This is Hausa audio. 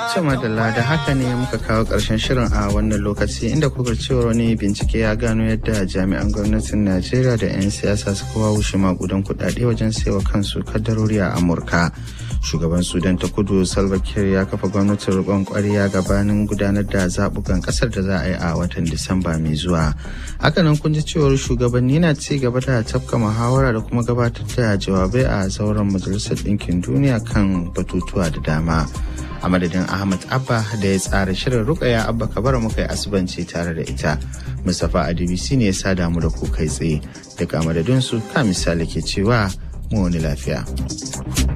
Cima da da haka ne muka kawo ƙarshen shirin a wannan lokaci inda kuka cewa wani bincike ya gano yadda jami'an gwamnatin Najeriya da 'yan siyasa suka wawushe magudan kuɗaɗe wajen saiwa kansu kaddarori a Amurka. Shugaban Sudan ta kudu Salva Kiir ya kafa gwamnatin riƙon ƙwarya gabanin gudanar da zaɓukan ƙasar da za a yi a watan Disamba mai zuwa. Hakanan kun ji cewar shugabanni na ci gaba da tafka muhawara da kuma gabatar da jawabai a zauren Majalisar Ɗinkin Duniya kan batutuwa da dama. a madadin ahmad abba da ya tsara shirin rukaya abba kabara muka yi asibanci tare da ita mustapha adbc ne ya sada mu da ku kai tsaye daga madadinsu ka misali ke cewa mu wani lafiya